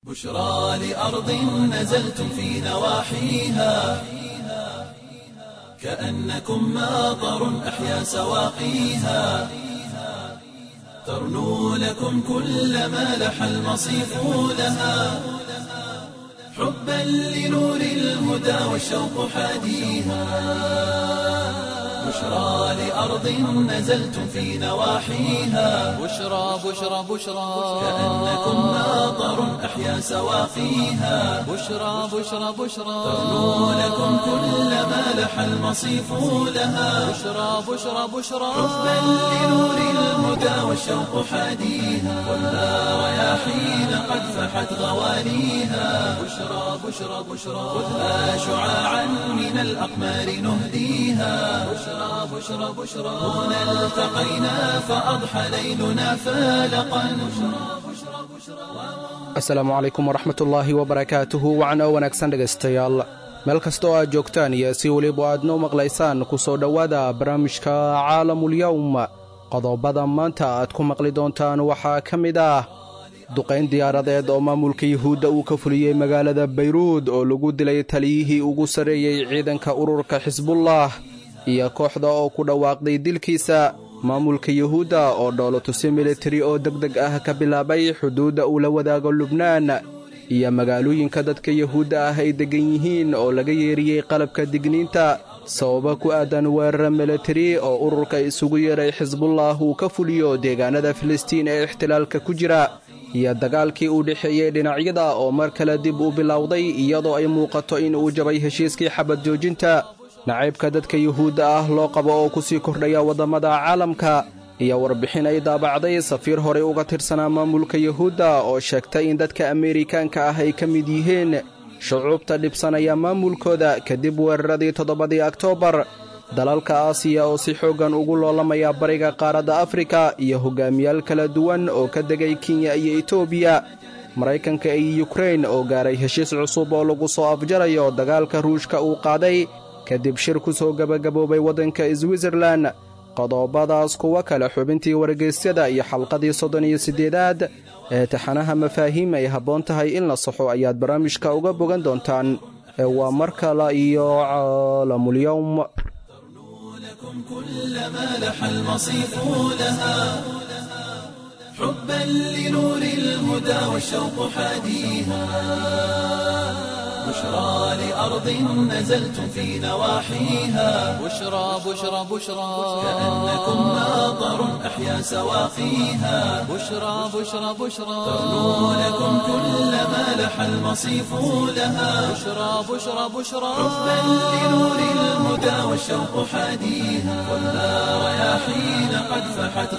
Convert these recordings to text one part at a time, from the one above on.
بشرى لأرض نزلتم في نواحيها كأنكم ماطر أحيا سواقيها ترنو لكم كل ما لح المصيف لها حبا لنور الهدى والشوق حاديها بشرى لأرض نزلتم في نواحيها بشرى بشرى بشرى كأنكم ماطر أحيا سواقيها بشرى بشرى بشرى ترنو لكم كل ما لح المصيف لها بشرى بشرى بشرى حبا لنور الهدى والشوق حاديها والنار رياحين قد فحت غوانيها بشرى بشرى بشرى خذها شعاعا من الأقمار نهديها بشرى بشرى بشرى هنا التقينا فأضحى ليلنا فالقا بشرى بشرى بشرى asalaamu calaykum waraxmatullaahi wabarakaatuhu wacno wanaagsan dhegaystayaal meel kasta oo aad joogtaan iyo si weliba aad noo maqlaysaan ku soo dhowaada barnaamijka caalamulyowm qodobada maanta aad ku maqli doontaan waxaa ka mid ah duqayn diyaaradeed oo maamulka yuhuudda uu ka fuliyey magaalada bayruud oo lagu dilay taliyihii ugu sarreeyey ciidanka ururka xisbullah iyo kooxda oo ku dhawaaqday dilkiisa maamulka yuhuudda oo dhoolotusi militari oo deg deg ah ka bilaabay xuduudda uu la wadaago lubnaan iyo magaalooyinka dadka yuhuudda ah ay deggan yihiin oo laga yeeriyey qalabka digniinta sababa ku aadan weerara militari oo ururka isugu yeeray xisbullah uu ka fuliyo deegaanada filistiin ee ixtilaalka ku jira iyo dagaalkii u dhexeeyey dhinacyada oo mar kale dib u bilowday iyadoo ay muuqato in uu jabay heshiiskii xabad joojinta nacaybka dadka yuhuudda ah loo qabo oo ku sii kordhaya waddammada caalamka iyo warbixin ay daabacday safiir horey uga tirsanaa maamulka yuhuudda oo sheegtay in dadka ameerikaanka ah ay ka mid yihiin shucuubta dhibsanaya maamulkooda kadib weeraradii toddobadii oktoobar dalalka aasiya oo si xooggan ugu loolamaya bariga qaaradda afrika iyo hogaamiyaal kala duwan oo ka degay kenya iyo etoobiya maraykanka iyo yukrain oo gaaray heshiis cusub oo lagu soo afjarayo dagaalka ruushka uu qaaday kadib shir ku soo gebagaboobay waddanka switzerlan qodobadaas kuwa kale xubintii wargeysyada iyo xalqadii soddon iyo siddeedaad ee taxanaha mafaahiim ay habboon tahay in la saxo ayaad barnaamijka uga bogan doontaan ee waa mar kale iyo caalamulyowm لكم كل ما لح المصيف لها حبا لنور الهدى والشوق حاديها بشرى لأرض نزلتم في نواحيها بشرى بشرى بشرى كأنكم ماطر أحيا سواقيها بشرى بشرى بشرى ترنو لكم كل ما لح المصيف لها بشرى بشرى بشرى حبا لنور الهدى والشوق حاديها والنار رياحين قد فحت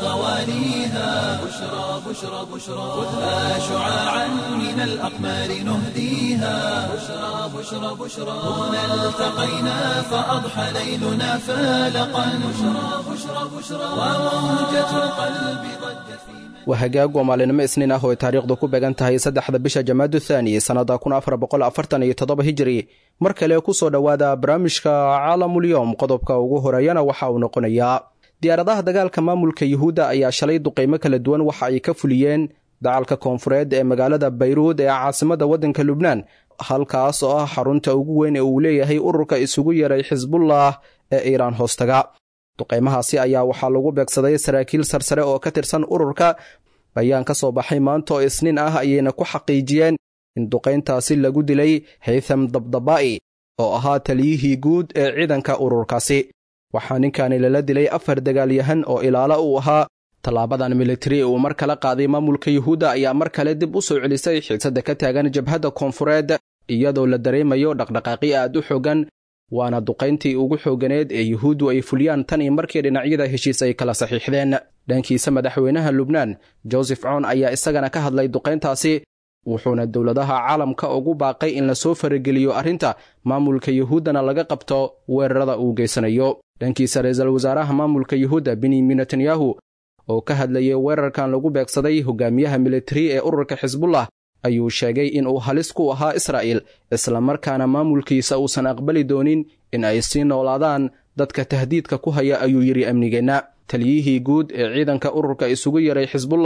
غوانيها بشرى بشرى بشرى خذها شعاعا من الأقمار نهديها بشرى بشرى بشرى هنا التقينا فأضحى ليلنا فالقا بشرى بشرى بشرى وموجة القلب ضجت في waa hagaag waa maalinimo isniin ah oo ay taariikhdu ku beegan tahay saddexda bisha jamaadu thaani sannadda kun afar boqol afartan iyo toddoba hijiri mar kale ku soo dhowaada barnaamijka caalamulyowm qodobka ugu horeeyana waxa uu noqonayaa diyaaradaha dagaalka maamulka yuhuudda ayaa shalay duqaymo kala duwan waxa ay ka fuliyeen dacalka koonfureed ee magaalada bayruud ee caasimadda waddanka lubnaan halkaas oo ah xarunta ugu weyn ee uu leeyahay ururka isugu yeeray xisbullah ee iiraan hoostaga duqaymahaasi ayaa waxaa lagu beegsaday saraakiil sarsare oo ka tirsan ururka bayaan ka soo baxay maanta oo isniin ah ayayna ku xaqiijiyeen in duqayntaasi lagu dilay haytham dabdaba'i oo ahaa taliyihii guud ee ciidanka ururkaasi waxaa ninkani lala dilay afar dagaalyahan oo ilaalo uu ahaa tallaabadan militari uu mar kala qaaday maamulka yuhuudda ayaa mar kale dib u soo celisay xiisadda ka taagan jabhadda koonfureed iyadoo la dareemayo dhaqdhaqaaqi aad u xoogan waana duqayntii ugu xooganeed ee yuhuuddu ay fuliyaan tan iyo markii dhinacyada heshiis ay kala saxiixdeen dhankiisa madaxweynaha lubnaan josef coon ayaa isagana ka hadlay duqayntaasi wuxuuna dowladaha caalamka ugu baaqay in lasoo farageliyo arrinta maamulka yuhuuddana laga qabto weerarada uu geysanayo dhankiisa ra-iisul wasaaraha maamulka yuhuudda benyamin netanyahu oo ka hadlayay weerarkan lagu beegsaday hogaamiyaha militari ee ururka xisbullah ayuu sheegay in uu halis ku ahaa israa'il islamarkaana maamulkiisa uusan aqbali doonin in ay sii noolaadaan dadka tahdiidka ku haya ayuu yidhi amnigeenna taliyihii guud ee ciidanka ururka isugu yeeray xisbullah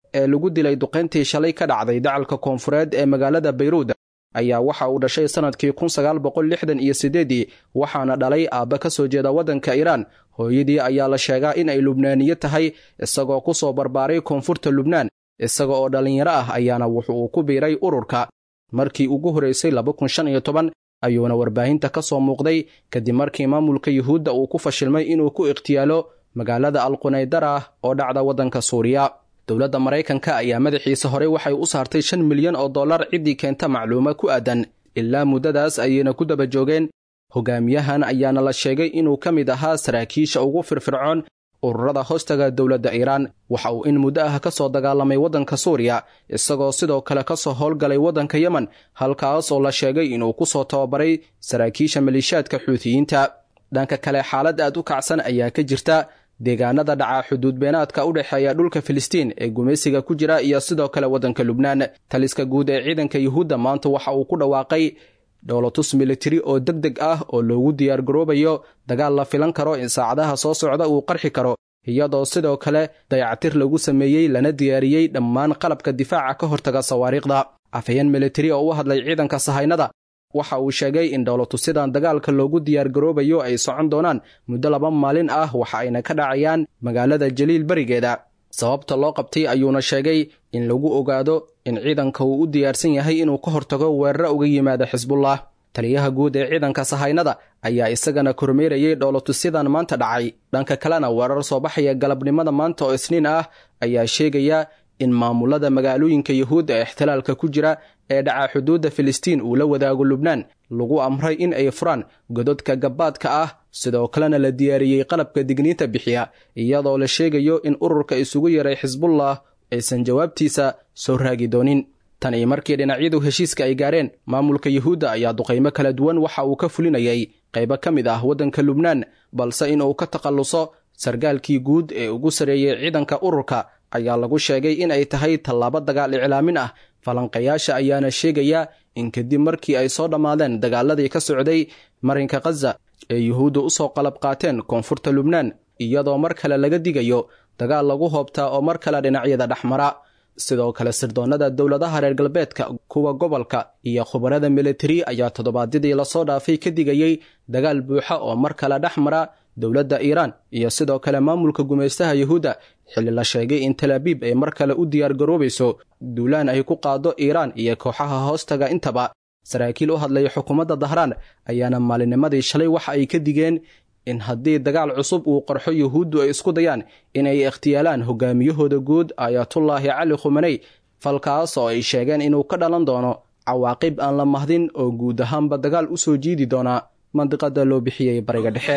ee lagu dilay duqayntii shalay ka dhacday dacalka koonfureed ee magaalada bayruud ayaa waxa uu dhashay sannadkii kun sagaal boqol lixdan iyo siddeedii waxaana dhalay aabba ka soo jeeda waddanka iiraan hooyadii ayaa la sheegaa in ay lubnaaniye tahay isagoo ku soo barbaaray koonfurta lubnaan isaga oo dhallinyaro ah ayaana wuxu uu ku biiray ururka markii ugu horraysay laba kun shan iyo toban ayuuna warbaahinta ka soo muuqday kadib markii maamulka yuhuudda uu ku fashilmay inuu ku ikhtiyaalo magaalada alqunaydara ah oo dhacda waddanka suuriya dowladda maraykanka ayaa madaxiisa horey waxay u saartay shan milyan oo dollar ciddii keenta macluuma ku aadan ilaa muddadaas ayayna ku daba joogeen hogaamiyahan ayaana la sheegay inuu ka mid ahaa saraakiisha ugu firfircoon ururada hoostaga dowladda iiraan waxa uu in muddo ah ka soo dagaalamay waddanka suuriya isagoo sidoo kale ka soo howlgalay waddanka yemen halkaas oo la sheegay inuu ku soo tababaray saraakiisha maliishaadka xuutiyiinta dhanka kale xaalad aad u kacsan ayaa ka jirta deegaanada dhaca xuduud beenaadka u dhexeeya dhulka filistiin ee gumaysiga ku jira iyo sidoo kale waddanka lubnaan taliska guud ee ciidanka yuhuudda maanta waxa uu ku dhawaaqay dhowlatus militari oo deg deg ah oo loogu diyaargaroobayo dagaal la filan karo in saacadaha soo socda uu qarxi karo iyadoo sidoo kale dayactir lagu sameeyey lana diyaariyey dhammaan qalabka difaaca ka hortaga sawaariikhda afhayeen militari oo u hadlay ciidanka sahaynada waxa uu sheegay in dhowlatusidan dagaalka loogu diyaargaroobayo ay socon doonaan muddo laba maalin ah waxa ayna ka dhacayaan magaalada jaliil berigeeda sababta loo qabtay ayuuna sheegay in lagu ogaado in ciidanka uu u diyaarsan yahay inuu ka hortago weeraro uga yimaada xisbullah taliyaha guud ee ciidanka sahaynada ayaa isagana kormeerayay dhowlatusidan maanta dhacay dhanka kalena weerar soo baxaya galabnimada maanta oo isniin ah ayaa sheegaya in maamulada magaalooyinka yuhuudda ee ixtilaalka ku jira ee dhaca xuduudda filistiin uu la wadaago lubnaan lagu amray in ay furaan gododka gabbaadka ah sidoo kalena la diyaariyey qalabka digniinta bixiya iyadoo la sheegayo in ururka isugu yaray xisbullah aysan jawaabtiisa soo raagi doonin tan iyo markii dhinacyadu heshiiska ay gaareen maamulka yuhuudda ayaa duqaymo kala duwan waxa uu ka fulinayay qaybo ka mid ah waddanka lubnaan balse inuu ka takhalluso sargaalkii guud ee ugu sareeyey ciidanka ururka ayaa lagu sheegay in ay tahay tallaabo dagaal iclaamin ah falanqayaasha ayaana sheegaya in kadib markii ay soo dhammaadeen dagaaladii ka socday marinka khaza ee yuhuudda u soo qalab qaateen koonfurta lubnaan iyadoo mar kale laga digayo dagaal lagu hoobtaa oo mar kale dhinacyada dhexmara sidoo kale sirdoonnada dowladaha reer galbeedka kuwa gobolka iyo khubarada militari ayaa toddobaadyadii lasoo dhaafay ka digayey dagaal buuxa oo mar kale dhex mara dowladda iiraan iyo sidoo kale maamulka gumaystaha yuhuudda xilli la sheegay in talaabiib ay mar kale u diyaargaroobayso duulaan ay ku qaado iiraan iyo kooxaha hoostaga intaba saraakiil u hadlaya xukuumadda dahraan ayaana maalinnimadii shalay waxa ay ka digeen in haddii dagaal cusub uu qarxo yuhuuddu ay isku dayaan inay ikhtiyaalaan hogaamiyahooda guud aayatullaahi cali khumaney falkaas oo ay sheegeen inuu ka dhalan doono cawaaqib aan la mahdin oo guud ahaanba dagaal u soo jiidi doona mandiqada loo bixiyey bariga dhexe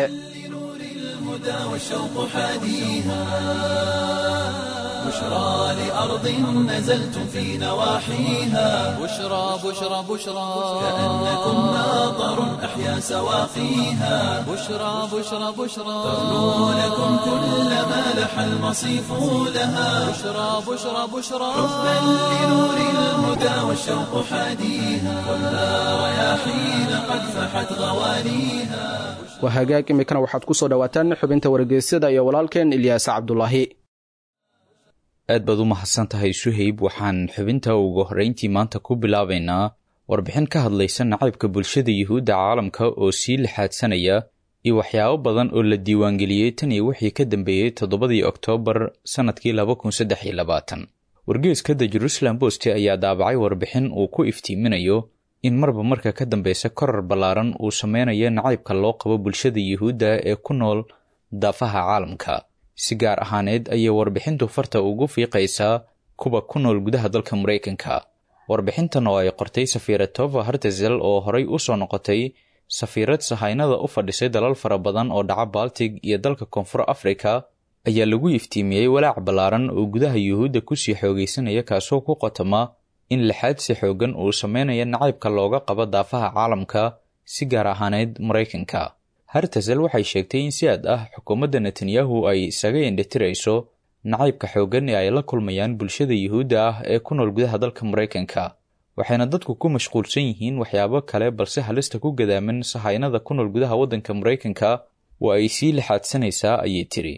والشوق حاديها بشرى لأرض نزلتم في نواحيها بشرى بشرى بشرى كأنكم ماطر أحيا سواقيها بشرى بشرى بشرى تغنو لكم كل ما لح المصيف لها بشرى بشرى بشرى حبا لنور الهدى والشوق حاديها ولا رياحين قد فحت غوانيها waa hagaag iminkana waxaad ku soo dhowaataan xubinta wargeysyada iyo walaalkeen ilyaas cabdulaahi aad baad u mahadsan tahay suhayb waxaan xubinta ugu horrayntii maanta ku bilaabaynaa warbixin ka hadlaysa nacaybka bulshada yuhuudda caalamka oo sii lixaadsanaya iyo waxyaabo badan oo la diiwaangeliyey tan iyo wixii ka dambeeyey toddobadii oktoobar sannadkii laba kun saddex iyo labaatan wargeeska the jerusalem bost ayaa daabacay warbixin uu ku iftiiminayo in marba marka ka dambeysa korar ballaaran uu sameynayo nacaybka loo qabo bulshada yuhuudda ee ku nool daafaha caalamka si gaar ahaaneed ayay warbixintu farta ugu fiiqaysaa kuwa ku nool gudaha dalka maraykanka warbixintan oo ay qortay safiiratova hartezel oo horay u soo noqotay safiirad sahaynada u fadhisay dalal fara badan oo dhaca baltig iyo dalka koonfur afrika ayaa lagu iftiimiyey walaac ballaaran oo gudaha yuhuudda kusii xoogaysanaya kaasoo ku qotoma in lixaadsi xoogan uu sameynaya nacaybka looga qabo daafaha caalamka si gaar ahaaneyd maraykanka hartasel waxay sheegtay in si aad ah xukuumadda netanyahu ay isaga indhitirayso nacaybka xoogan ee ay la kulmayaan bulshada yuhuudda ah ee ku nool gudaha dalka maraykanka waxayna dadku ku mashquulsan yihiin waxyaabo kale balse halista ku gadaaman sahaynada ku nool gudaha waddanka maraykanka waa ay sii lixaadsanaysaa ayay tiri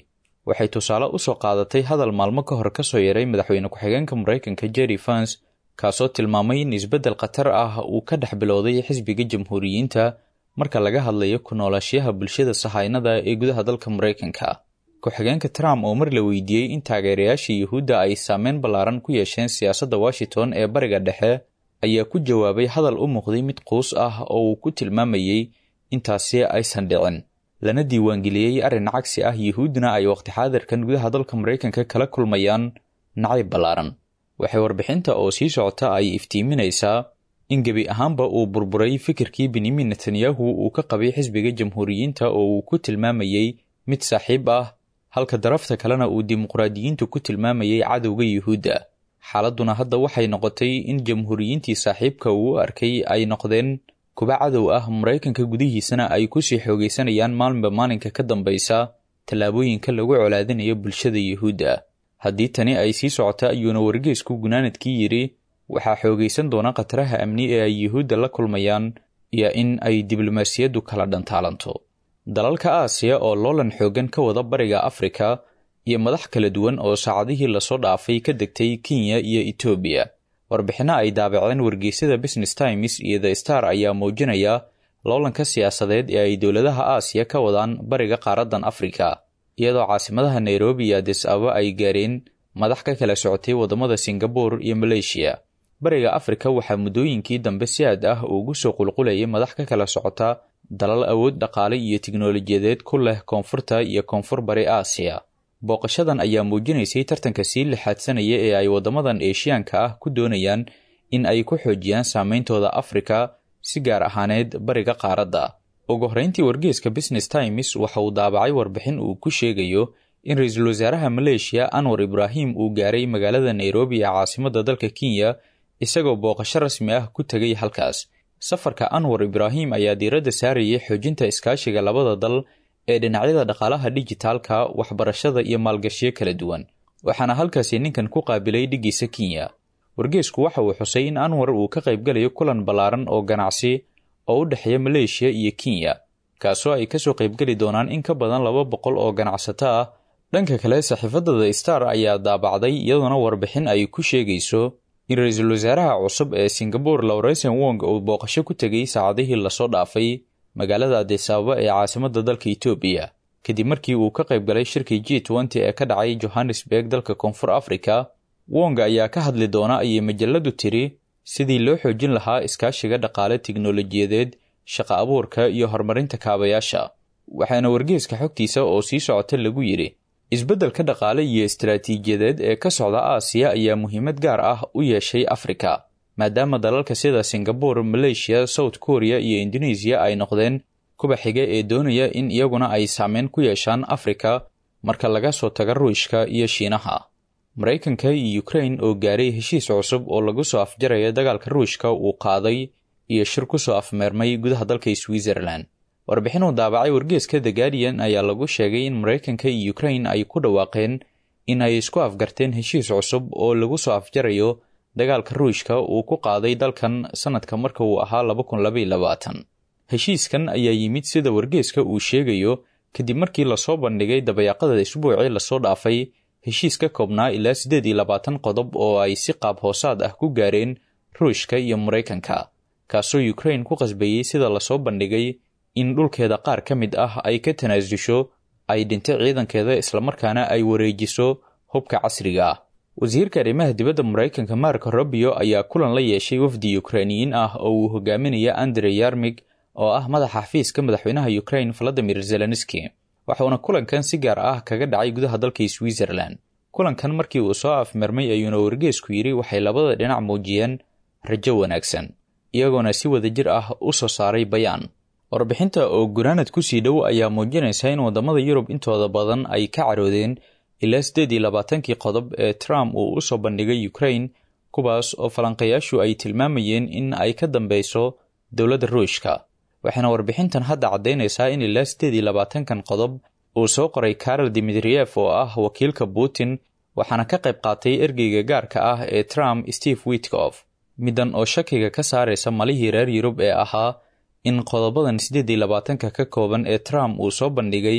waxay tusaale u soo qaadatay hadal maalmo ka hor ka soo yaray madaxweyne ku-xigeenka maraykanka jerry fans kaasoo tilmaamay in isbeddel khatar ah uu ka dhex bilowday xisbiga jamhuuriyiinta marka laga hadlayo ku noolaashiyaha bulshada sahaynada ee gudaha dalka maraykanka ku-xigeenka trump oo mar la weydiiyey in taageerayaasha yuhuudda ay saameyn ballaaran ku yeesheen siyaasadda washington ee bariga dhexe ayaa ku jawaabay hadal u muuqday mid quus ah oo uu ku tilmaamayey intaasi aysan dhicin lana diiwaangeliyey arrin cagsi ah yuhuuddna ay waqti xaadirkan gudaha dalka maraykanka kala kulmayaan nacayb ballaaran waxay warbixinta oo sii socota ay iftiiminaysaa in gebi ahaanba uu burburay fikirkii benyamin netanyahu uu ka qabay xisbiga jamhuuriyiinta oo uu ku tilmaamayey mid saaxiib ah halka darafta kalena uu dimuqraadiyiintu ku tilmaamayey cadowga yuhuudda xaaladduna hadda waxay noqotay in jamhuuriyiintii saaxiibka uu u arkay ay noqdeen kuba cadow ah maraykanka gudihiisana ay kusii xoogaysanayaan maalinba maalinka ka dambaysa tallaabooyinka lagu colaadinayo bulshada yuhuudda haddii tani ay sii socota ayuuna wargeysku gunaanadkii yidhi waxaa xoogaysan doona khataraha amni ee ay yuhuudda la kulmayaan iyo in ay diblomaasiyaddu kala dhantaalanto dalalka aasiya oo loolan xooggan ka wada bariga afrika iyo madax kala duwan oo saacadihii lasoo dhaafay ka degtay kenya iyo etoobiya warbixinno ay daabaceen wargeysyada business times iyo the star ayaa muujinaya loolanka siyaasadeed ee ay dowladaha aasiya ka wadaan bariga qaaraddan afrika iyadoo caasimadaha nairobi iyo adis aba ay gaareen madax ka kala socotay waddamada singabore iyo maleeshiya bariga afrika waxaa muddooyinkii dambe si aad ah ugu soo qulqulayay madax ka kala socota dalal awood dhaqaale iyo tiknolojiyadeed ku leh koonfurta iyo koonfur bari aasiya booqashadan ayaa muujinaysay tartanka sii lixaadsanaya ee ay waddamadan eeshiyaanka ah ku doonayaan in ay ku xoojiyaan saameyntooda afrika si gaar ahaaneed bariga qaaradda ugu horreyntii wargeeska business times waxa uu daabacay warbixin uu ku sheegayo in ra-iisul wasaaraha maleeshiya anwar ibraahim uu gaaray magaalada nairobi ee caasimadda dalka kenya isagoo booqasho rasmi ah ku tegay halkaas safarka anwar ibraahim ayaa diiradda saarayay xoojinta iskaashiga labada dal ee dhinacyada dhaqaalaha dijitaalka waxbarashada iyo maalgashiyo kala duwan waxaana halkaasi ninkan ku qaabilay dhiggiisa kenya wargeesku waxa uu xusay in anwar uu ka qaybgalayo kulan ballaaran oo ganacsi oo u dhexeeya maleeshiya iyo kenya kaasoo ay kasoo qaybgeli doonaan in ka badan laba boqol oo ganacsato ah dhanka kale saxiifadda the star ayaa daabacday iyadoona warbixin ay ku sheegayso in ra-iisul wasaaraha cusub ee singabore lawresen wong uu booqasho ku tegay saacadihii lasoo dhaafay magaalada adis ababa ee caasimadda dalka etoobiya kadib markii uu ka qayb galay shirkii g nty ee ka dhacay johannesburg dalka koonfur africa wong ayaa ka hadli doona ayay majaladu tiri sidii loo xoojin lahaa iskaashiga dhaqaale tiknolojiyadeed shaqa abuurka iyo horumarinta kaabayaasha waxaana wargeeska xogtiisa oo sii socota lagu yidhi isbeddelka dhaqaale iyo istaraatiijiyadeed ee ka socda aasiya ayaa muhiimad gaar ah u yeeshay afrika maadaama dalalka sida singabore maleeshiya south korea iyo indonesiya ay noqdeen kuba xiga ee doonaya in iyaguna ay saameyn ku yeeshaan afrika marka laga soo taga ruushka iyo shiinaha maraykanka iyo ukrain oo gaaray heshiis cusub oo lagu soo afjaraya dagaalka ruushka uu qaaday iyo shir ku soo afmeermay gudaha dalka switzerland warbixin uu daabacay wargeeska the guardian ayaa lagu sheegay in maraykanka iyo ukrain ay ku dhawaaqeen in ay isku afgarteen heshiis cusub oo lagu soo afjarayo dagaalka ruushka uu ku qaaday dalkan sanadka marka uu ahaa laba kun labaiy labaatan heshiiskan ayaa yimid sida wargeeska uu sheegayo kadib markii lasoo bandhigay dabayaaqada isbuucii lasoo dhaafay heshiis ka koobnaa ilaa siddeed iyo labaatan qodob oo ay si qaab hoosaad ah ku gaareen ruushka iyo maraykanka kaasoo ukrain ku qasbayey sida lasoo bandhigay in dhulkeeda qaar ka mid ah ay ka tanaasusho ay dhinto ciidankeeda islamarkaana ay wareejiso hubka casriga ah wasiirka arrimaha dibadda maraykanka marko robio ayaa kulan la yeeshay wafdi ukrainiyiin ah oo uu hogaaminaya andre yarmig oo ah madaxa xafiiska madaxweynaha ukrain valadimir zelenski waxauna kulankan si gaar ah kaga dhacay gudaha dalka switzerland kulankan markii uu soo afmermay ayuuna wargeesku yidhi waxay labada dhinac muujiyeen rajo wanaagsan iyagoona si wadajir ah u soo saaray bayaan warbixinta oo gunaanad kusii dhow ayaa muujinaysa in waddamada yurub intooda badan ay ka caroodeen ilaa siddeed iyo labaatankii qodob ee trump uu u soo bandhigay ukrain kuwaas oo falanqayaashu ay tilmaamayeen in ay ka dambeyso dowladda ruushka waxaana warbixintan hadda caddaynaysaa in ilaa siddeed iyo labaatankan qodob uu soo qoray karol dimitriyef oo ah wakiilka putin waxaana ka qayb qaatay ergeyga gaarka ah ee trump steve witkof middan oo shakiga ka saaraysa malihii reer yurub ee ahaa in qodobadan siddeed iyo labaatanka ka kooban ee trump uu soo bandhigay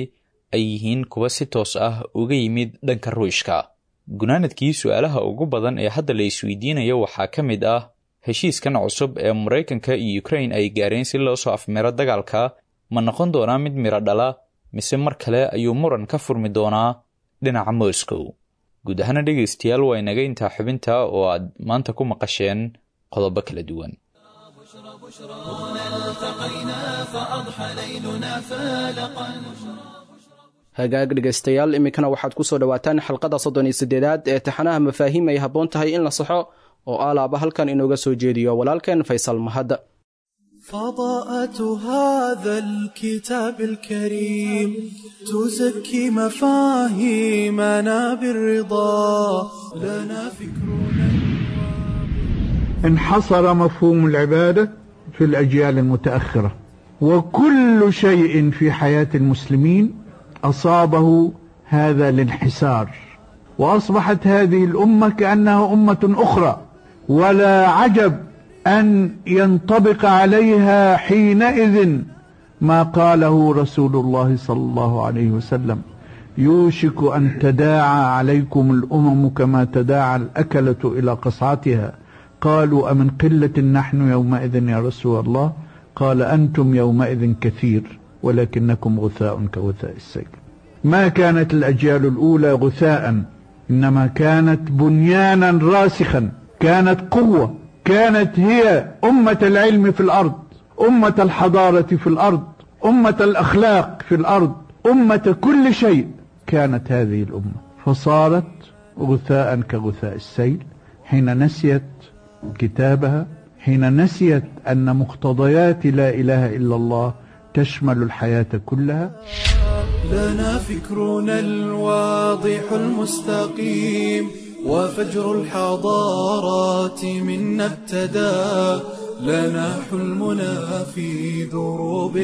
ay yihiin kuwa si toos ah uga yimid dhanka ruushka gunaanadkii su-aalaha ugu badan ee hadda la isweydiinayo waxaa ka mid ah heshiiskan cusub ee maraykanka iyo ukrain ay gaareen si loo soo afmiro dagaalka ma noqon doonaa mid miro dhala mise mar kale ayuu muran ka furmi doonaa dhinaca moscow guud ahaana dhegaystayaal waa inaga intaa xubinta oo aad maanta ku maqasheen qodobo kala duwan hagaag dhegaystayaal iminkana waxaad ku soo dhowaataan xalqada soddon iyo siddeedaad ee taxanaha mafaahiim ay habboon tahay in la saxo oo aalaaba halkan inooga soo jeediyo walaalkeen faysal mahad فضاءة هذا الكتاب الكريم تزكي مفاهيمنا بالرضا لنا فكرنا انحصر مفهوم العبادة في الأجيال المتأخرة وكل شيء في حياة المسلمين أصابه هذا الانحسار وأصبحت هذه الأمة كأنها أمة أخرى ولا عجب أن ينطبق عليها حينئذ ما قاله رسول الله صلى الله عليه وسلم يوشك أن تداعى عليكم الأمم كما تداعى الأكلة إلى قصعتها قالوا أمن قلة نحن يومئذ يا رسول الله قال أنتم يومئذ كثير ولكنكم غثاء كغثاء السيل ما كانت الأجيال الأولى غثاء إنما كانت بنيانا راسخا كانت قوة كانت هي أمة العلم في الأرض أمة الحضارة في الأرض أمة الأخلاق في الأرض أمة كل شيء كانت هذه الأمة فصارت غثاء كغثاء السيل حين نسيت كتابها حين نسيت أن مقتضيات لا إله إلا الله تشمل الحياة كلها لنا فكرنا الواضح المستقيم وفجر الحضارات منا ابتدى لنا حلمنا في دروب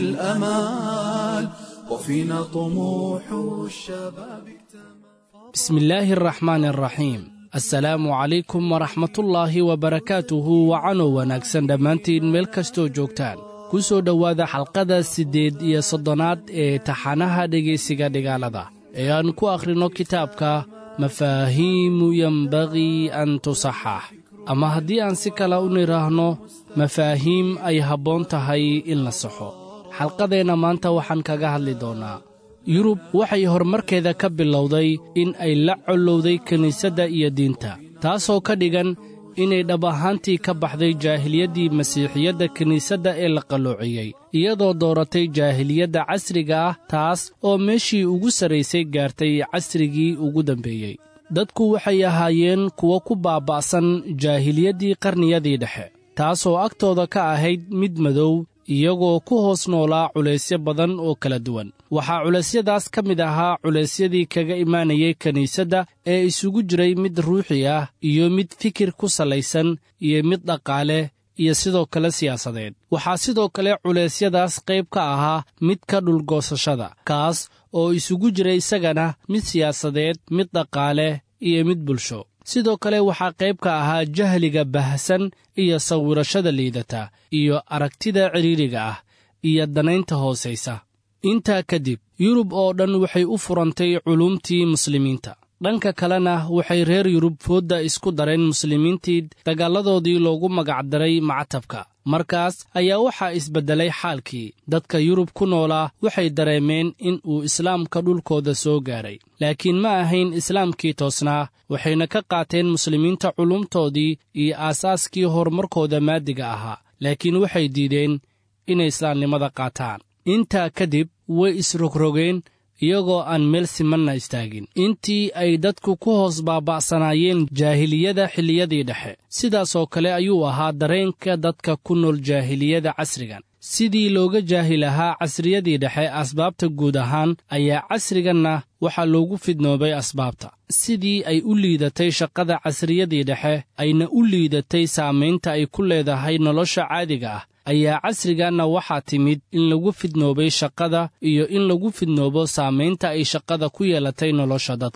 الأمال وفينا طموح الشباب اكتمل بسم الله الرحمن الرحيم asalaamu calaykum waraxmatullaahi wabarakaatuhu wacanow wanaagsan dhammaantiin meel kastoo joogtaan ku soo dhowaada xalqada siddeed iyo soddonaad ee taxanaha dhegaysiga dhigaalada ee aan ku akhrinno kitaabka mafaahiimu yembagii an tusaxax ama haddii aan si kale u nidhaahno mafaahiim ay habboon tahay in la saxo xalqadeenna maanta waxaan kaga hadli doonnaa yurub waxay horumarkeeda ka bilowday in ay la collowday kiniisadda iyo diinta taasoo ka dhigan inay dhab ahaantii ka baxday jaahiliyaddii masiixiyadda kiniisadda ee la qalloociyey iyadoo dooratay jaahiliyadda casriga ah taas oo meeshii ugu sarraysay gaartay casrigii ugu dambeeyey dadku waxay ahaayeen kuwo ku baaba'san jaahiliyaddii qarniyadii dhexe taasoo agtooda ka ahayd mid madow iyagoo ku hoos noolaa culaysyo badan oo kala duwan waxaa culeysyadaas ka mid ahaa culaysyadii kaga imaanayay kiniisadda ee isugu jiray mid ruuxi ah iyo mid fikir ku salaysan iyo mid dhaqaale iyo sidoo kale siyaasadeed waxaa sidoo kale culeysyadaas qayb ka ahaa midka dhulgoosashada kaas oo isugu jiray isagana mid siyaasadeed mid dhaqaale iyo mid bulsho sidoo kale waxaa qayb ka ahaa jahliga bahsan iyo sawirashada liidata iyo aragtida cidhiidriga ah iyo danaynta hoosaysa intaa kadib yurub oo dhan waxay u furantay culuumtii muslimiinta dhanka kalena waxay reer yurub foodda isku dareen muslimiintii dagaaladoodii loogu magacdaray mactabka markaas ayaa waxaa isbeddelay xaalkii dadka yurub ku noolaa waxay dareemeen in uu islaamka dhulkooda soo gaaray laakiin ma ahayn islaamkii toosnaa waxayna ka qaateen muslimiinta culumtoodii iyo aasaaskii horumarkooda maadiga ahaa laakiin waxay diideen inay islaamnimada qaataan intaa kadib way isrogrogeen iyagoo aan meel simanna istaagin intii ay dadku ku hoos baaba'sanaayeen jaahiliyada xilliyadii dhexe sidaasoo kale ayuu ahaa dareenka dadka ku nool jaahiliyada casrigan sidii looga jaahil ahaa casriyadii dhexe asbaabta guud ahaan ayaa casriganna waxaa loogu fidnoobay asbaabta sidii ay u liidatay shaqada casriyadii dhexe ayna u liidatay saamaynta ay ku leedahay nolosha caadiga ah ayaa casriganna waxaa timid in lagu fidnoobay shaqada iyo in lagu fidnoobo saamaynta ay shaqada ku yeelatay nolosha dadka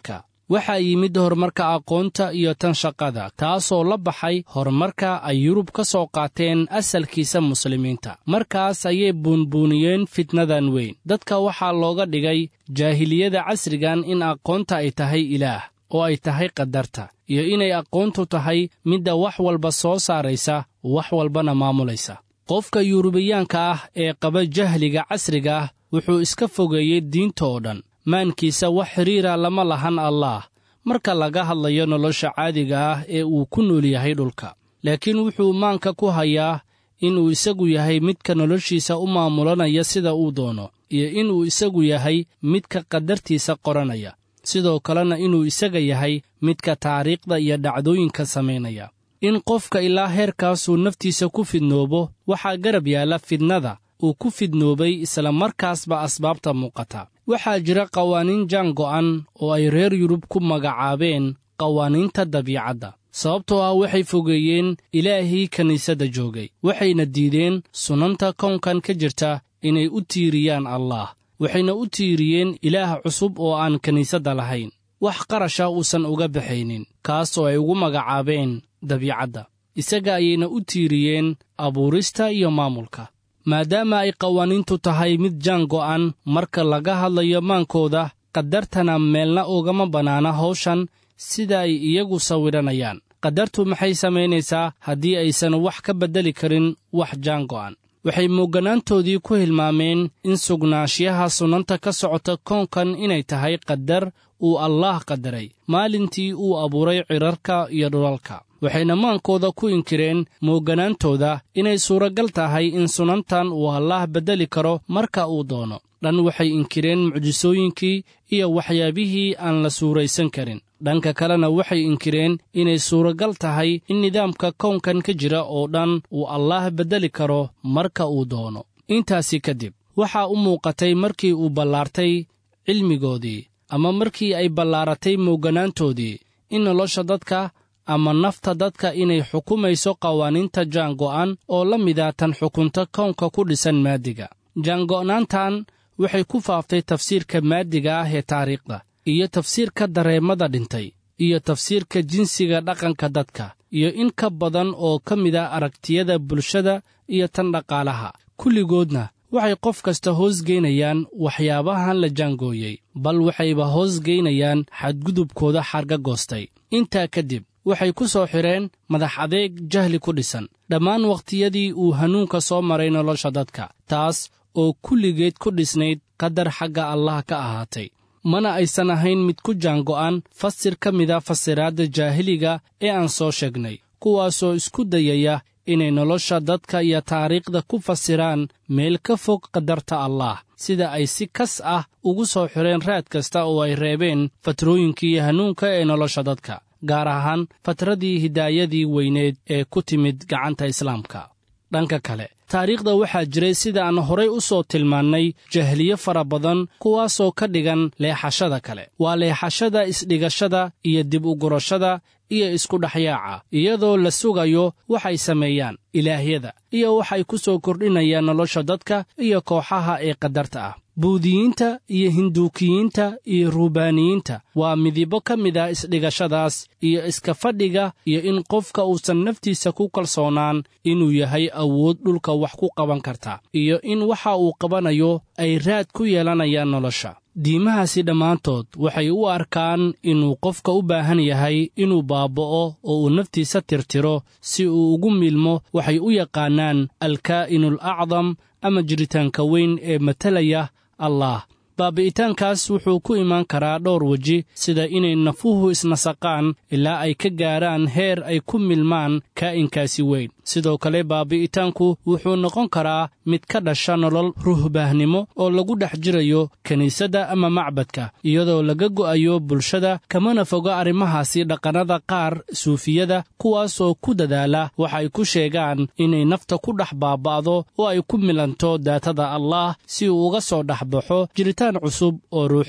waxaa yimid horumarka aqoonta iyo tan shaqada taasoo la baxay horumarka ay yurub ka soo qaateen asalkiisa muslimiinta markaas ayay buunbuuniyeen fitnadan weyn dadka waxaa looga dhigay jaahiliyada casrigan in aqoonta ay tahay ilaah oo ay tahay qadarta iyo inay aqoontu tahay midda wax walba soo saaraysa wax walbana maamulaysa qofka yurubiyaanka ah ee qaba jahliga casriga ah wuxuu iska fogeeyey diinta oo dhan maankiisa wax xidhiira lama lahan allaah marka laga hadlayo nolosha caadiga ah ee uu ku nool yahay dhulka laakiin wuxuu maanka ku hayaa inuu isagu yahay midka noloshiisa u maamulanaya sida uu doono iyo inuu isagu yahay midka qadartiisa qoranaya sidoo kalena inuu isaga yahay midka taariikhda iyo dhacdooyinka samaynaya in qofka ilaa heerkaasuu naftiisa ku fidnoobo waxaa garab yaalla fidnada uu ku fidnoobay isla markaasba asbaabta muuqata waxaa jira qawaaniin jaan go'an oo ay reer yurub ku magacaabeen qawaaniinta dabiicadda sababtoo ah waxay fogeeyeen ilaahii kiniisadda joogay waxayna diideen sunanta kownkan ka jirta inay u tiiriyaan allaah waxayna u tiiriyeen ilaah cusub oo aan kiniisadda lahayn wax qarasha uusan uga baxaynin kaas oo ay ugu magacaabeen dabiicadda isaga ayayna u tiiriyeen abuurista iyo maamulka maadaama ay qawaaniintu tahay mid jaan go'an marka laga hadlayo maankooda qadartana meelna ugama bannaana hawshan sida ay iyagu sawidhanayaan qadartu maxay samaynaysaa haddii aysan wax ka beddeli karin wax jaan go'an waxay moogganaantoodii ku hilmaameen in sugnaanshiyaha sunnanta ka socota koonkan inay tahay qadar uu allaah qadaray maalintii uu abuuray cidharka iyo dhulalka waxayna maankooda ku inkireen moogganaantooda inay suuragal tahay in sunantan uu allaah beddeli karo marka uu doono dhan waxay inkireen mucjisooyinkii iyo waxyaabihii aan la suuraysan karin dhanka kalena waxay inkireen inay suuragal tahay in nidaamka kownkan ka jira oo dhan uu allaah beddeli karo marka uu doono intaasi kadib waxaa u muuqatay markii uu ballaartay cilmigoodii ama markii ay ballaaratay moogganaantoodii in nolosha dadka ama nafta dadka inay xukumayso qawaaniinta jaango'an oo la mida tan xukunta kownka ku dhisan maadiga jaango'naantan waxay ku faaftay tafsiirka maadiga ah ee taariikhda iyo tafsiirka dareemada dhintay iyo tafsiirka jinsiga dhaqanka dadka iyo in ka badan oo ka mida aragtiyada bulshada iyo tan dhaqaalaha kulligoodna waxay qof kasta hoosgeynayaan waxyaabahan la jaangooyey bal waxayba hoosgeynayaan xadgudubkooda xarga goostay intaa kadib waxay ku soo xidheen madax adeeg jahli ku dhisan dhammaan wakhtiyadii uu hanuunka soo maray nolosha dadka taas oo kulligeed ku dhisnayd qadar xagga allah ka ahaatay mana aysan ahayn mid ku jaango'an fasir ka mida fasiraadda jaahiliga ee aan soo sheegnay kuwaasoo isku dayaya inay nolosha dadka iyo taariikhda ku fasiraan meel ka fog qadarta allaah sida ay si kas ah ugu soo xidheen raad kasta oo ay reebeen fatrooyinkii hanuunka ee nolosha dadka gaar ahaan fatradii hidaayadii weyneed ee ku timid gacanta islaamka dhanka kale taariikhda waxaa jiray sida aan horay u soo tilmaannay jahliye fara badan kuwaasoo ka dhigan leexashada kale waa leexashada isdhigashada iyo dib ugurashada iyo isku dhexyaaca iyadoo la sugayo waxay sameeyaan ilaahyada iyo waxay ku soo kordhinayaan nolosha dadka iyo kooxaha ee qadarta ah buudiyiinta iyo hinduukiyiinta iyo ruubaaniyiinta waa midibo ka mid ah isdhigashadaas iyo iska fadhiga iyo in qofka uusan naftiisa ku kalsoonaan inuu yahay awood dhulka wax ku qaban karta iyo in waxa uu qabanayo ay raad ku yeelanayaan nolosha diimahaasi dhammaantood waxay u arkaan inuu qofka u baahan yahay inuu baaba'o oo uu naftiisa tirtiro si uu ugu milmo waxay u yaqaannaan alkaa'inul acdam ama jiritaanka weyn ee matalaya allaah baabi'itaankaas wuxuu ku imaan karaa dhowr weji sida inay nafuhu isnasaqaan ilaa ay ka gaarhaan heer ay ku milmaan kaa'inkaasi weyn sidoo kale baabi'itaanku wuxuu noqon karaa mid ka dhasha nolol ruhbaahnimo oo lagu dhex jirayo kiniisadda ama macbadka iyadoo laga go'ayo bulshada kamana fogo arrimahaasi dhaqannada qaar suufiyada kuwaasoo ku dadaala waxay ku sheegaan inay nafta ku dhex baaba'do oo ay ku milanto daatada allaah si uu uga soo dhex baxo jiritaan cusub oo ruuxi ah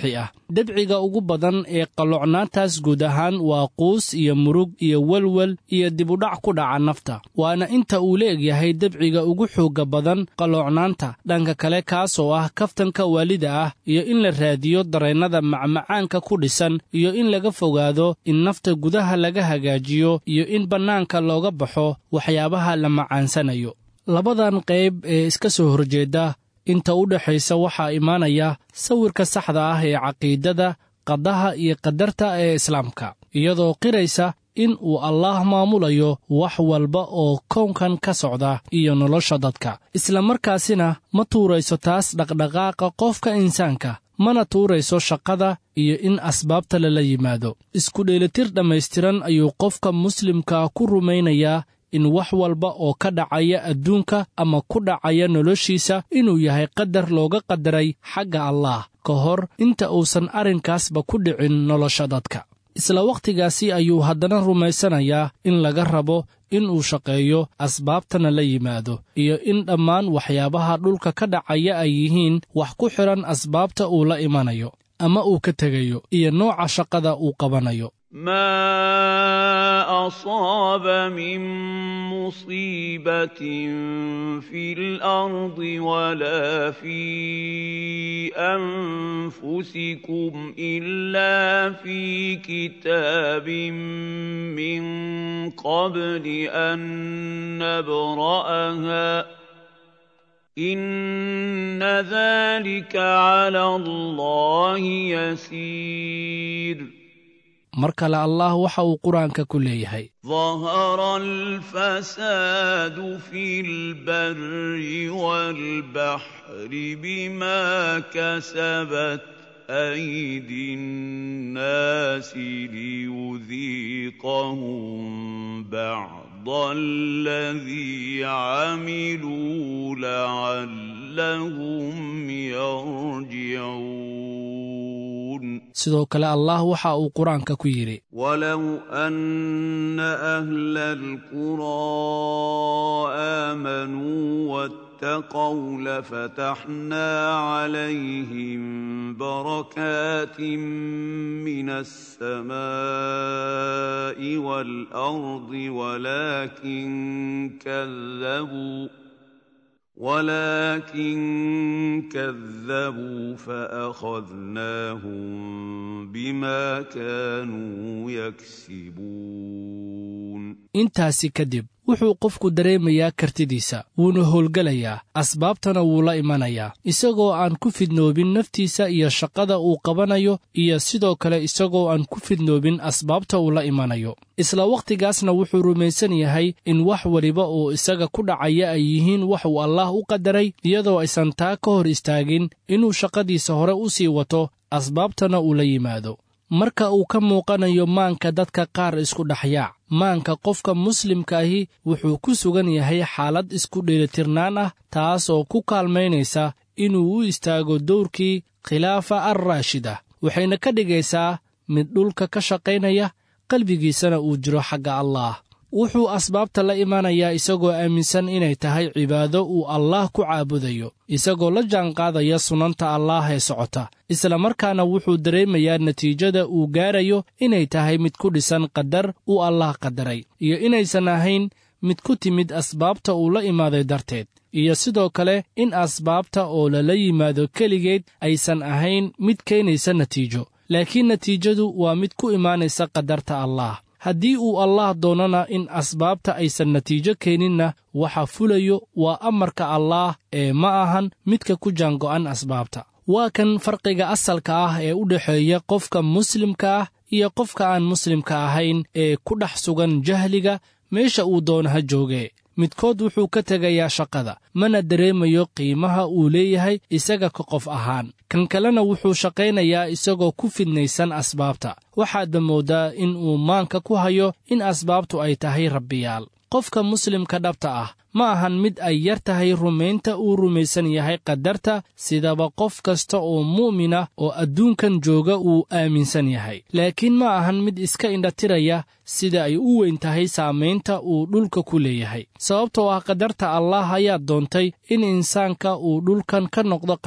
debciga ugu badan ee qalloocnaantaas guud ahaan waa quus iyo murug iyo welwel iyo dibudhac ku dhaca nafta waana inta uu leegyahay debciga ugu xoogga badan qalloocnaanta dhanka kale kaas oo ah kaftanka waalida ah iyo in la raadiyo dareennada macmacaanka ku dhisan iyo in laga fogaado in nafta gudaha laga hagaajiyo iyo in bannaanka looga baxo waxyaabaha la macaansanayo labadan qayb ee iska soo horjeedda inta u dhexaysa waxaa imaanaya sawirka saxda ah ee caqiidada qadaha iyo qadarta ee islaamka iyadoo qiraysa in uu allaah maamulayo wax walba oo kownkan ka socda iyo nolosha dadka islamarkaasina ma tuurayso taas dhaqdhaqaaqa qofka insaanka mana tuurayso shaqada iyo in asbaabta lala yimaado isku dheelitir dhammaystiran ayuu qofka muslimka ku rumaynayaa in wax walba oo ka dhacaya adduunka ama ku dhacaya noloshiisa inuu yahay qadar looga qadaray xagga allaah ka hor inta uusan arrinkaasba ku dhicin nolosha dadka isla wakhtigaasi ayuu haddana rumaysanayaa in laga rabo inuu shaqeeyo asbaabtana la yimaado iyo in dhammaan waxyaabaha dhulka ka dhacaya ay yihiin wax ku xidhan asbaabta uu la imanayo ama uu ka tegayo iyo nooca shaqada uu qabanayo ما اصاب من مصيبه في الارض ولا في انفسكم الا في كتاب من قبل ان نبراها ان ذلك على الله يسير mar kale allah waxa uu qur-aanka ku leeyahay ظهر الفساد في البر والبحر بما كسبت ايدي الناس ليذيقهم بعض الذي عملوا لعلهم يرجعون sidoo kale allah waxa uu qur-aanka ku yidhi ولو أن أهل القرى آمنوا واتقوا لفتحنا عليهم بركات من السماء والأرض ولكن كذبوا ولكن كذبوا فأخذناهم بما كانوا يكسبون intaasi kadib wuxuu qofku dareemayaa kartidiisa wuuna howlgelayaa asbaabtana wuu la imanayaa isagoo aan ku fidnoobin naftiisa iyo shaqada uu qabanayo iyo sidoo kale isagoo aan ku fidnoobin asbaabta uu la imanayo isla wakhtigaasna wuxuu rumaysan yahay in wax weliba oo isaga ku dhacaya ay yihiin wax uu allaah u qadaray iyadoo aysan taa ka hor istaagin inuu shaqadiisa hore u sii wato asbaabtana uu la yimaado marka uu ka muuqanayo maanka dadka qaar isku dhexyaac maanka qofka muslimka ahi wuxuu ku sugan yahay xaalad isku dheelitirnaan ah taas oo ku kaalmaynaysa inuu u istaago dowrkii khilaafa al raashida waxayna ka dhigaysaa mid dhulka ka shaqaynaya qalbigiisana uu jiro xagga allaah wuxuu asbaabta la imanayaa isagoo aaminsan inay tahay cibaado uu allaah ku caabudayo isagoo la jaanqaadaya sunanta allaah ee socota isla markaana wuxuu dareemayaa natiijada uu gaarayo inay tahay mid ku dhisan qadar uu allaah qadaray iyo inaysan ahayn mid ku timid asbaabta uu la imaaday darteed iyo sidoo kale in asbaabta oo lala yimaado keligeed aysan ahayn mid keenaysa natiijo laakiin natiijadu waa mid ku imaanaysa qadarta allaah haddii uu allaah doonana in asbaabta aysan natiijo keeninna waxa fulayo waa amarka allaah ee ma ahan midka ku jaango'an asbaabta waa kan farqiga asalka ah ee u dhexeeya qofka muslimka ah iyo qofka aan muslimka ahayn ee ku dhex sugan jahliga meesha uu doono ha joogee midkood wuxuu ka tegayaa shaqada mana dareemayo qiimaha uu leeyahay isaga ka qof ahaan kan kalena wuxuu shaqaynayaa isagoo ku fidnaysan asbaabta waxaadba mooddaa in uu maanka ku hayo in asbaabtu ay tahay rabbiyaal qofka muslimka dhabta ah ma ahan mid ay yar tahay rumaynta uu rumaysan yahay qadarta sidaba qof kasta oo mu'mina oo adduunkan jooga uu aaminsan yahay laakiin ma ahan mid iska indhatiraya sida ay u weyn tahay saamaynta uu dhulka ku leeyahay sababtoo ah qadarta allaah ayaa doontay in insaanka uu dhulkan ka noqdo khaliif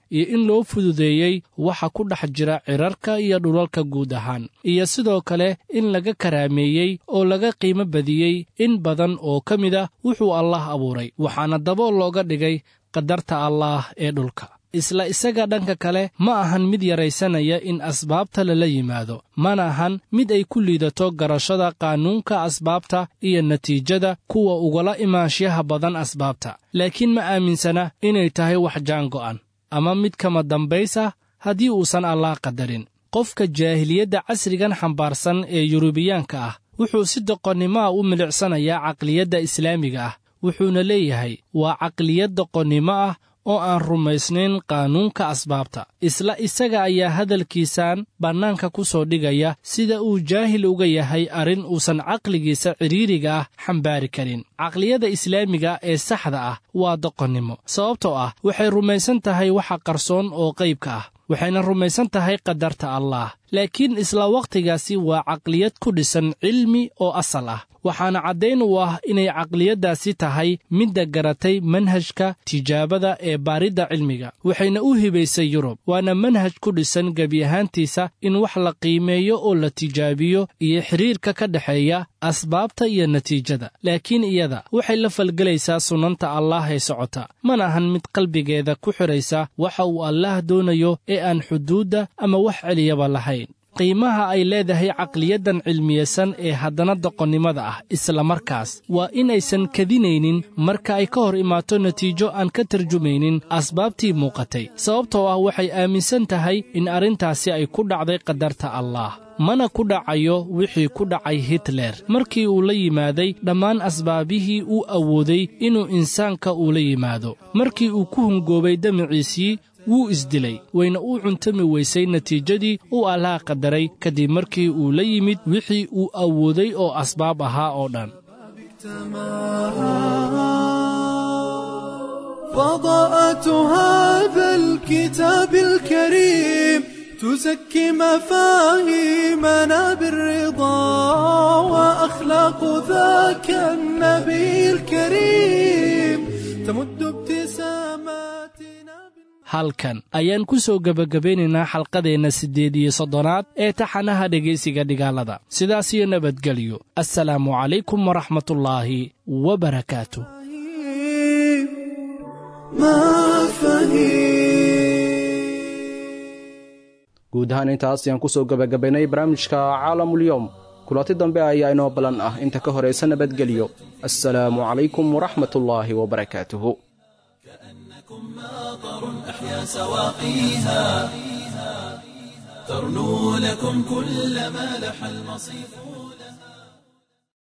iyo in loo fududeeyey waxa ku dhex jira cirarka iyo dhulalka guud ahaan iyo sidoo kale in laga karaameeyey oo laga qiimo badiyey in badan oo ka mid ah wuxuu allaah abuuray waxaana dabool looga dhigay qadarta allaah ee dhulka isla isaga dhanka kale ma ahan mid yaraysanaya in asbaabta lala yimaado mana ahan mid ay ku liidato garashada qaanuunka asbaabta iyo natiijada kuwa ugala imaanshaha badan asbaabta laakiin ma aaminsana inay tahay wax jaango'an ama mid kama dambays ah haddii uusan allaah qadarin qofka jaahiliyadda casrigan xambaarsan ee yurubiyaanka ah wuxuu si doqonnimoa u milicsanayaa caqliyadda islaamiga ah wuxuuna leeyahay waa caqliyad doqonnimo ah oo aan rumaysnayn qaanuunka asbaabta isla isaga ayaa hadalkiisan bannaanka ku soo dhigaya sida uu jaahil uga yahay arrin uusan caqligiisa cidhiiriga ah xambaari karin caqliyada islaamiga ee saxda ah waa doqonnimo sababtoo ah waxay rumaysan tahay waxa qarsoon oo qaybka ah waxayna rumaysan tahay qadarta allaah laakiin isla wakhtigaasi waa caqliyad ku dhisan cilmi oo asal ah waxaana caddayn u ah inay caqliyaddaasi tahay midda garatay manhajka tijaabada ee baaridda cilmiga waxayna u hibaysay yurub waana manhaj ku dhisan gebi ahaantiisa in wax la qiimeeyo oo la tijaabiyo iyo xidhiirka ka dhexeeya asbaabta iyo natiijada laakiin iyada waxay la falgelaysaa sunnanta allaah ee socota mana ahan mid qalbigeeda ku xidhaysa waxa uu allaah doonayo ee aan xuduudda ama wax celiyaba lahayn qiimaha ay leedahay caqliyaddan cilmiyeysan ee haddana doqonnimada ah isla markaas waa inaysan kadinaynin marka ay ka hor imaato natiijo aan ka tarjumaynin asbaabtii muuqatay sababtoo ah waxay aaminsan tahay in arrintaasi ay ku dhacday qadarta allaah mana ku dhacayo wixii ku dhacay hitler markii uu la yimaaday dhammaan asbaabihii uu awooday inuu insaanka ula yimaado markii uu ku hungoobay damaciisii wuu isdilay wayna u cuntami weysay natiijadii uu allaha qadaray kadib markii uu la yimid wixii uu awooday oo asbaab ahaa oo dhan فضاءة هذا الكتاب الكريم تزكي مفاهيمنا بالرضا وأخلاق ذاك النبي الكريم تمد ابتساماتنا halkan ayaan ku soo gebagabaynaynaa xalqadeenna siddeed iyo soddonaad ee taxanaha dhegaysiga dhigaalada sidaas iyo nabadgelyo assalaamu calaykum waraxmatullaahi wabarakaatu guud ahaan intaas ayaan ku soo gebagabaynay barnaamijka caalamulyoom kulanti dambe ayaa inoo ballan ah inta ka horaysa nabadgelyo assalaamu calaykum waraxmatullaahi wabarakaatuhu أحيا سواقيها ترنو لكم كل ما لح المصيف